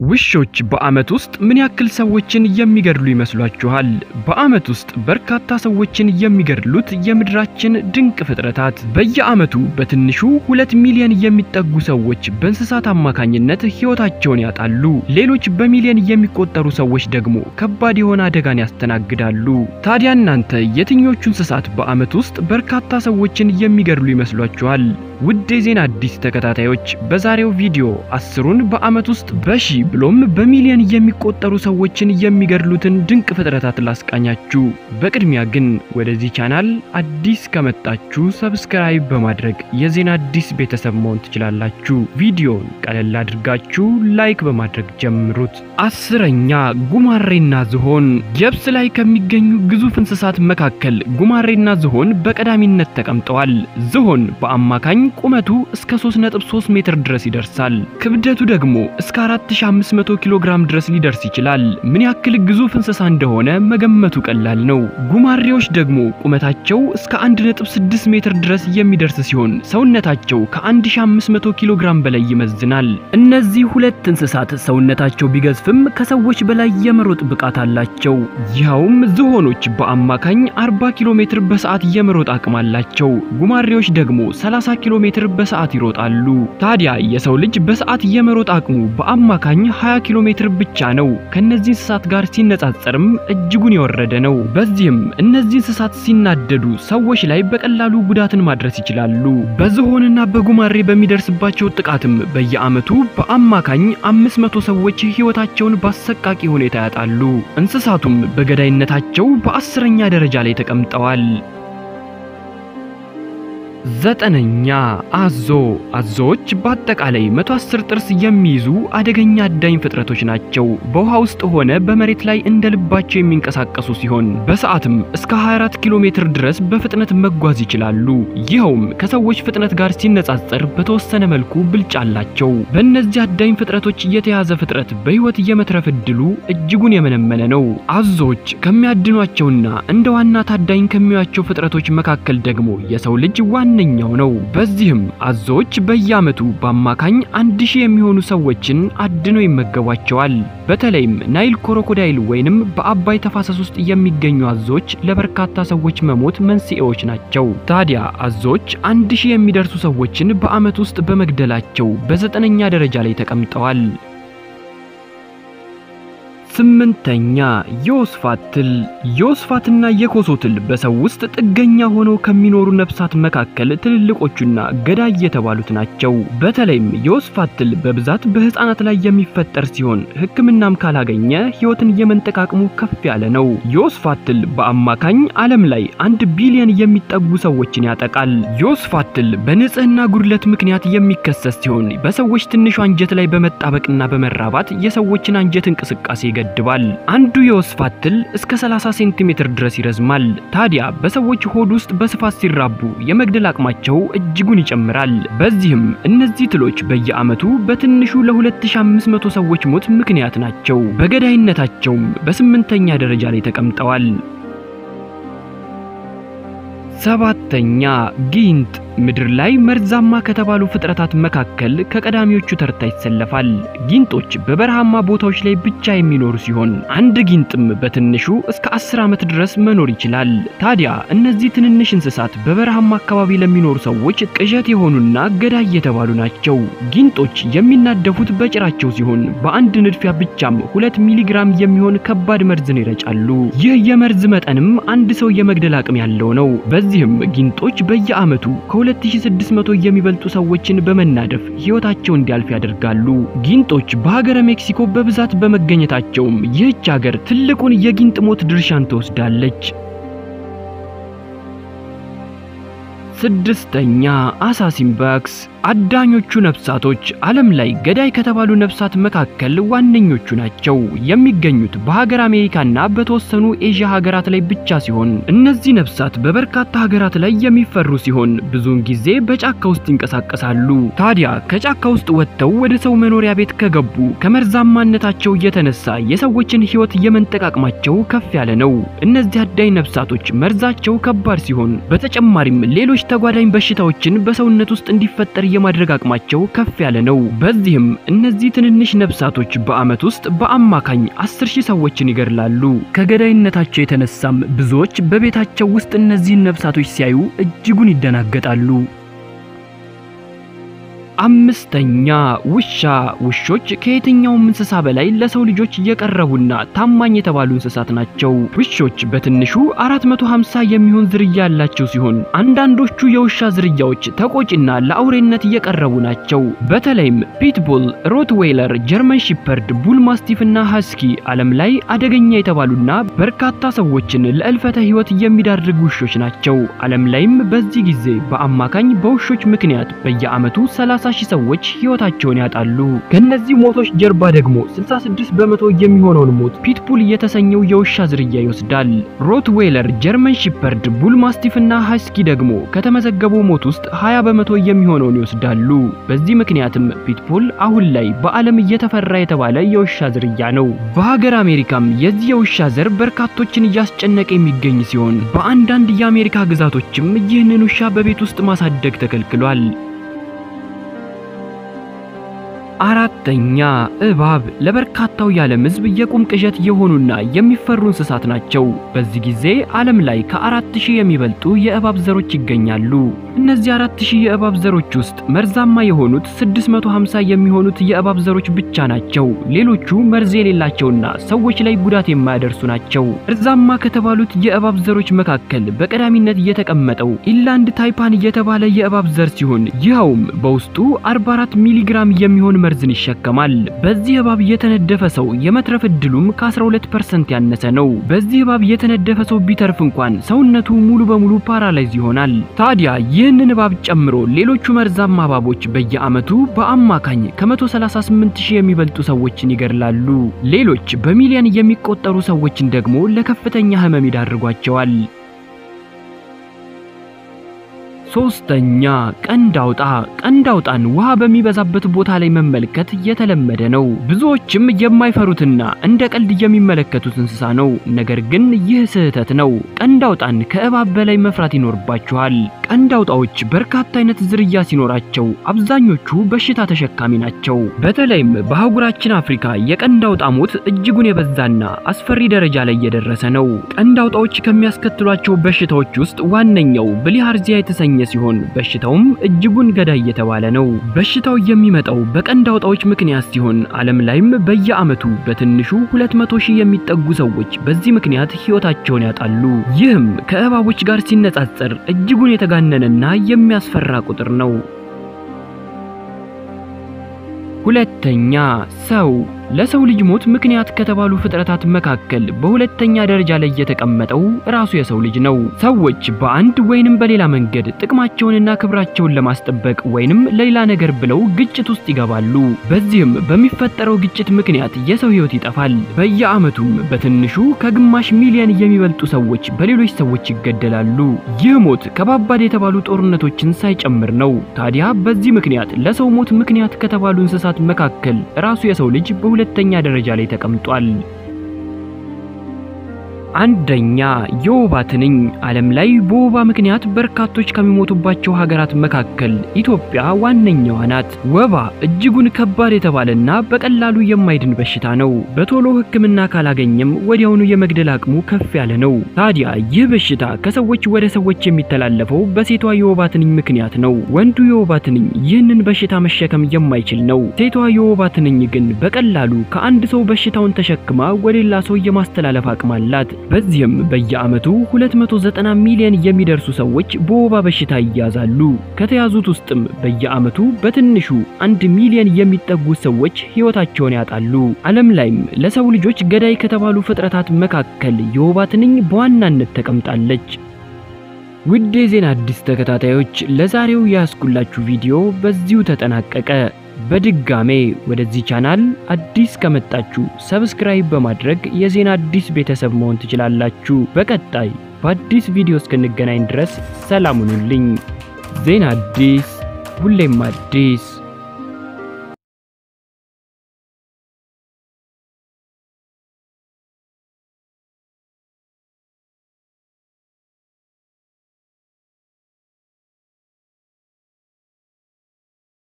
ውሾች በዓመት ውስጥ ምን ያክል ሰዎችን የሚገድሉ ይመስሏችኋል? በዓመት ውስጥ በርካታ ሰዎችን የሚገድሉት የምድራችን ድንቅ ፍጥረታት በየዓመቱ በትንሹ ሁለት ሚሊዮን የሚጠጉ ሰዎች በእንስሳት አማካኝነት ሕይወታቸውን ያጣሉ። ሌሎች በሚሊዮን የሚቆጠሩ ሰዎች ደግሞ ከባድ የሆነ አደጋን ያስተናግዳሉ። ታዲያ እናንተ የትኞቹ እንስሳት በዓመት ውስጥ በርካታ ሰዎችን የሚገድሉ ይመስሏችኋል? ውድ የዜና አዲስ ተከታታዮች በዛሬው ቪዲዮ አስሩን በዓመት ውስጥ በሺ ብሎም በሚሊዮን የሚቆጠሩ ሰዎችን የሚገድሉትን ድንቅ ፍጥረታት ላስቃኛችሁ። በቅድሚያ ግን ወደዚህ ቻናል አዲስ ከመጣችሁ ሰብስክራይብ በማድረግ የዜና አዲስ ቤተሰብ መሆን ትችላላችሁ። ቪዲዮን ቀለል አድርጋችሁ ላይክ በማድረግ ጀምሩት። አስረኛ ጉማሬና ዝሆን። የብስ ላይ ከሚገኙ ግዙፍ እንስሳት መካከል ጉማሬና ዝሆን በቀዳሚነት ተቀምጠዋል። ዝሆን በአማካኝ ቁመቱ እስከ 3.3 ሜትር ድረስ ይደርሳል። ክብደቱ ደግሞ እስከ 4500 ኪሎ ግራም ድረስ ሊደርስ ይችላል። ምን ያክል ግዙፍ እንስሳ እንደሆነ መገመቱ ቀላል ነው። ጉማሬዎች ደግሞ ቁመታቸው እስከ 1.6 ሜትር ድረስ የሚደርስ ሲሆን ሰውነታቸው ከ1500 ኪሎ ግራም በላይ ይመዝናል። እነዚህ ሁለት እንስሳት ሰውነታቸው ቢገዝፍም ከሰዎች በላይ የመሮጥ ብቃት አላቸው። ይኸውም ዝሆኖች በአማካኝ 40 ኪሎ ሜትር በሰዓት የመሮጥ አቅም አላቸው። ጉማሬዎች ደግሞ 30 ኪሎ ሜትር በሰዓት ይሮጣሉ። ታዲያ የሰው ልጅ በሰዓት የመሮጥ አቅሙ በአማካኝ 20 ኪሎ ሜትር ብቻ ነው። ከነዚህ እንስሳት ጋር ሲነጻጸርም እጅጉን የወረደ ነው። በዚህም እነዚህ እንስሳት ሲናደዱ ሰዎች ላይ በቀላሉ ጉዳትን ማድረስ ይችላሉ። በዝሆንና በጉማሬ በሚደርስባቸው ጥቃትም በየዓመቱ በአማካኝ 500 ሰዎች ሕይወታቸውን በአሰቃቂ ሁኔታ ያጣሉ። እንስሳቱም በገዳይነታቸው በአስረኛ ደረጃ ላይ ተቀምጠዋል። ዘጠነኛ አዞ። አዞዎች በአጠቃላይ 110 ጥርስ የሚይዙ አደገኛ አዳኝ ፍጥረቶች ናቸው። በውሃ ውስጥ ሆነ በመሬት ላይ እንደ ልባቸው የሚንቀሳቀሱ ሲሆን በሰዓትም እስከ 24 ኪሎ ሜትር ድረስ በፍጥነት መጓዝ ይችላሉ። ይኸውም ከሰዎች ፍጥነት ጋር ሲነጻጸር በተወሰነ መልኩ ብልጫ አላቸው። በእነዚህ አዳኝ ፍጥረቶች የተያዘ ፍጥረት በሕይወት የመትረፍ ዕድሉ እጅጉን የመነመነ ነው። አዞዎች ከሚያድኗቸውና እንደ ዋና ታዳኝ ከሚያዩአቸው ፍጥረቶች መካከል ደግሞ የሰው ልጅ ዋና ዋነኛው ነው። በዚህም አዞዎች በየዓመቱ በአማካኝ አንድ ሺህ የሚሆኑ ሰዎችን አድነው ይመገቧቸዋል። በተለይም ናይል ኮሮኮዳይል ወይንም በአባይ ተፋሰስ ውስጥ የሚገኙ አዞዎች ለበርካታ ሰዎች መሞት መንስኤዎች ናቸው። ታዲያ አዞዎች አንድ ሺህ የሚደርሱ ሰዎችን በዓመት ውስጥ በመግደላቸው በዘጠነኛ ደረጃ ላይ ተቀምጠዋል። ስምንተኛ የወስፋት ትል። የወስፋትና የኮሶ ትል በሰው ውስጥ ጥገኛ ሆነው ከሚኖሩ ነፍሳት መካከል ትልልቆቹና ገዳይ የተባሉት ናቸው። በተለይም የወስፋት ትል በብዛት በሕፃናት ላይ የሚፈጠር ሲሆን ሕክምናም ካላገኘ ሕይወትን የመንጠቅ አቅሙ ከፍ ያለ ነው። የወስፋት ትል በአማካኝ ዓለም ላይ አንድ ቢሊዮን የሚጠጉ ሰዎችን ያጠቃል። የወስፋት ትል በንጽህና ጉድለት ምክንያት የሚከሰት ሲሆን በሰዎች ትንሹ አንጀት ላይ በመጣበቅና በመራባት የሰዎችን አንጀት እንቅስቃሴ ይገድባል። አንዱ የወስፋት ትል እስከ 30 ሴንቲሜትር ድረስ ይረዝማል። ታዲያ በሰዎች ሆድ ውስጥ በስፋት ሲራቡ የመግደል አቅማቸው እጅጉን ይጨምራል። በዚህም እነዚህ ትሎች በየዓመቱ በትንሹ ለ2500 ሰዎች ሞት ምክንያት ናቸው። በገዳይነታቸውም በስምንተኛ ደረጃ ላይ ተቀምጠዋል። ሰባተኛ ጊንጥ። ምድር ላይ መርዛማ ከተባሉ ፍጥረታት መካከል ከቀዳሚዎቹ ተርታ ይሰለፋል። ጊንጦች በበረሃማ ቦታዎች ላይ ብቻ የሚኖሩ ሲሆን አንድ ጊንጥም በትንሹ እስከ 10 ዓመት ድረስ መኖር ይችላል። ታዲያ እነዚህ ትንንሽ እንስሳት በበረሃማ አካባቢ ለሚኖሩ ሰዎች ቅዠት የሆኑና ገዳይ የተባሉ ናቸው። ጊንጦች የሚናደፉት በጭራቸው ሲሆን በአንድ ንድፊያ ብቻም ሁለት ሚሊግራም የሚሆን ከባድ መርዝን ይረጫሉ። ይህ የመርዝ መጠንም አንድ ሰው የመግደል አቅም ያለው ነው። በዚህም ጊንጦች በየዓመቱ ከ2600 የሚበልጡ ሰዎችን በመናደፍ ሕይወታቸው እንዲያልፍ ያደርጋሉ። ጊንጦች በሀገረ ሜክሲኮ በብዛት በመገኘታቸውም ይህች ሀገር ትልቁን የጊንጥ ሞት ድርሻን ትወስዳለች። ስድስተኛ አሳሲንባክስ። አዳኞቹ ነፍሳቶች ዓለም ላይ ገዳይ ከተባሉ ነፍሳት መካከል ዋነኞቹ ናቸው። የሚገኙት በሀገር አሜሪካና በተወሰኑ ኤዥያ ሀገራት ላይ ብቻ ሲሆን እነዚህ ነፍሳት በበርካታ ሀገራት ላይ የሚፈሩ ሲሆን ብዙውን ጊዜ በጫካ ውስጥ ይንቀሳቀሳሉ። ታዲያ ከጫካ ውስጥ ወጥተው ወደ ሰው መኖሪያ ቤት ከገቡ ከመርዛማነታቸው የተነሳ የሰዎችን ሕይወት የመንጠቅ አቅማቸው ከፍ ያለ ነው። እነዚህ አዳኝ ነፍሳቶች መርዛቸው ከባድ ሲሆን በተጨማሪም ሌሎች ተጓዳኝ በሽታዎችን በሰውነት ውስጥ እንዲፈጠር የማድረግ አቅማቸው ከፍ ያለ ነው። በዚህም እነዚህ ትንንሽ ነፍሳቶች በዓመት ውስጥ በአማካኝ 10 ሺህ ሰዎችን ይገድላሉ። ከገዳይነታቸው የተነሳም ብዙዎች በቤታቸው ውስጥ እነዚህን ነፍሳቶች ሲያዩ እጅጉን ይደናገጣሉ። አምስተኛ ውሻ። ውሾች ከየትኛውም እንስሳ በላይ ለሰው ልጆች የቀረቡና ታማኝ የተባሉ እንስሳት ናቸው። ውሾች በትንሹ 450 የሚሆን ዝርያ ያላቸው ሲሆን አንዳንዶቹ የውሻ ዝርያዎች ተቆጪና ለአውሬነት የቀረቡ ናቸው። በተለይም ፒትቡል፣ ሮትዌይለር፣ ጀርመን ሺፐርድ፣ ቡል ማስቲፍ እና ሃስኪ ዓለም ላይ አደገኛ የተባሉና በርካታ ሰዎችን ለእልፈተ ሕይወት የሚዳርጉ ውሾች ናቸው። ዓለም ላይም በዚህ ጊዜ በአማካኝ በውሾች ምክንያት በየዓመቱ 30 ሺህ ሰዎች ሕይወታቸውን ያጣሉ። ከነዚህ ሞቶች ጀርባ ደግሞ 66 በመቶ የሚሆነውን ሞት ፒትቡል የተሰኘው የውሻ ዝርያ ይወስዳል። ሮትዌይለር፣ ጀርመን ሺፐርድ፣ ቡል ማስቲፍ እና ሃስኪ ደግሞ ከተመዘገበው ሞት ውስጥ 20 በመቶ የሚሆነውን ይወስዳሉ። በዚህ ምክንያትም ፒትቡል አሁን ላይ በዓለም እየተፈራ የተባለ የውሻ ዝርያ ነው። በሀገር አሜሪካም የዚህ የውሻ ዘር በርካቶችን እያስጨነቀ የሚገኝ ሲሆን በአንዳንድ የአሜሪካ ግዛቶችም ይህንን ውሻ በቤት ውስጥ ማሳደግ ተከልክሏል። አራተኛ እባብ። ለበርካታው የዓለም ሕዝብ የቁም ቅዠት የሆኑና የሚፈሩ እንስሳት ናቸው። በዚህ ጊዜ ዓለም ላይ ከአራት ሺህ የሚበልጡ የእባብ ዘሮች ይገኛሉ። እነዚህ አራት ሺህ የእባብ ዘሮች ውስጥ መርዛማ የሆኑት 650 የሚሆኑት የእባብ ዘሮች ብቻ ናቸው። ሌሎቹ መርዝ የሌላቸውና ሰዎች ላይ ጉዳት የማያደርሱ ናቸው። መርዛማ ከተባሉት የእባብ ዘሮች መካከል በቀዳሚነት የተቀመጠው ኢንላንድ ታይፓን የተባለ የእባብ ዘር ሲሆን ይኸውም በውስጡ 44 ሚሊግራም የሚሆን መርዝን ይሸከማል። በዚህ እባብ የተነደፈ ሰው የመትረፍ እድሉም ከ12% ያነሰ ነው። በዚህ እባብ የተነደፈ ሰው ቢተርፍ እንኳን ሰውነቱ ሙሉ በሙሉ ፓራላይዝ ይሆናል። ታዲያ ይህንን እባብ ጨምሮ ሌሎቹ መርዛማ እባቦች በየዓመቱ በአማካኝ ከ138 ሺህ የሚበልጡ ሰዎችን ይገድላሉ። ሌሎች በሚሊዮን የሚቆጠሩ ሰዎችን ደግሞ ለከፍተኛ ሕመም ይዳርጓቸዋል። ሶስተኛ ቀንድ አውጣ። ቀንድ አውጣን ውሃ በሚበዛበት ቦታ ላይ መመልከት የተለመደ ነው። ብዙዎችም የማይፈሩትና እንደ ቀልድ የሚመለከቱት እንስሳ ነው። ነገር ግን ይህ ስህተት ነው። ቀንድ አውጣን ከእባብ በላይ መፍራት ይኖርባችኋል። ቀንድ አውጣዎች በርካታ አይነት ዝርያ ሲኖራቸው አብዛኞቹ በሽታ ተሸካሚ ናቸው። በተለይም በአህጉራችን አፍሪካ የቀንድ አውጣ ሞት እጅጉን የበዛና አስፈሪ ደረጃ ላይ የደረሰ ነው። ቀንድ አውጣዎች ከሚያስከትሏቸው በሽታዎች ውስጥ ዋነኛው ብሊሃርዚያ የተሰኘ ሲሆን በሽታውም እጅጉን ገዳይ የተባለ ነው። በሽታው የሚመጣው በቀንድ አውጣዎች ምክንያት ሲሆን ዓለም ላይም በየዓመቱ በትንሹ 200 ሺህ የሚጠጉ ሰዎች በዚህ ምክንያት ሕይወታቸውን ያጣሉ። ይህም ከእባቦች ጋር ሲነጻጸር እጅጉን የተጋነነና የሚያስፈራ ቁጥር ነው። ሁለተኛ ሰው ለሰው ልጅ ሞት ምክንያት ከተባሉ ፍጥረታት መካከል በሁለተኛ ደረጃ ላይ የተቀመጠው ራሱ የሰው ልጅ ነው። ሰዎች በአንድ ወይንም በሌላ መንገድ ጥቅማቸውንና ክብራቸውን ለማስጠበቅ ወይንም ለሌላ ነገር ብለው ግጭት ውስጥ ይገባሉ። በዚህም በሚፈጠረው ግጭት ምክንያት የሰው ሕይወት ይጠፋል። በየዓመቱም በትንሹ ከግማሽ ሚሊዮን የሚበልጡ ሰዎች በሌሎች ሰዎች ይገደላሉ። ይህ ሞት ከባባድ የተባሉ ጦርነቶችን ሳይጨምር ነው። ታዲያ በዚህ ምክንያት ለሰው ሞት ምክንያት ከተባሉ እንስሳት መካከል ራሱ የሰው ልጅ በሁለተኛ ደረጃ ላይ ተቀምጧል። አንደኛ የወባ ትንኝ። ዓለም ላይ በወባ ምክንያት በርካቶች ከሚሞቱባቸው ሀገራት መካከል ኢትዮጵያ ዋነኛዋ ናት። ወባ እጅጉን ከባድ የተባለና በቀላሉ የማይድን በሽታ ነው። በቶሎ ሕክምና ካላገኘም ወዲያውኑ የመግደል አቅሙ ከፍ ያለ ነው። ታዲያ ይህ በሽታ ከሰዎች ወደ ሰዎች የሚተላለፈው በሴቷ የወባ ትንኝ ምክንያት ነው። ወንዱ የወባ ትንኝ ይህንን በሽታ መሸከም የማይችል ነው። ሴቷ የወባ ትንኝ ግን በቀላሉ ከአንድ ሰው በሽታውን ተሸክማ ወደ ሌላ ሰው የማስተላለፍ አቅም አላት። በዚህም በየዓመቱ 290 ሚሊዮን የሚደርሱ ሰዎች በወባ በሽታ ይያዛሉ። ከተያዙት ውስጥም በየዓመቱ በትንሹ አንድ ሚሊዮን የሚጠጉ ሰዎች ሕይወታቸውን ያጣሉ። ዓለም ላይም ለሰው ልጆች ገዳይ ከተባሉ ፍጥረታት መካከል የወባ ትንኝ በዋናነት ተቀምጣለች። ውድ የዜና አዲስ ተከታታዮች ለዛሬው ያስኩላችሁ ቪዲዮ በዚሁ ተጠናቀቀ። በድጋሜ ወደዚህ ቻናል አዲስ ከመጣችሁ ሰብስክራይብ በማድረግ የዜና አዲስ ቤተሰብ መሆን ትችላላችሁ። በቀጣይ በአዲስ ቪዲዮ እስክንገናኝ ድረስ ሰላም ሁኑልኝ። ዜና አዲስ ሁሌም አዲስ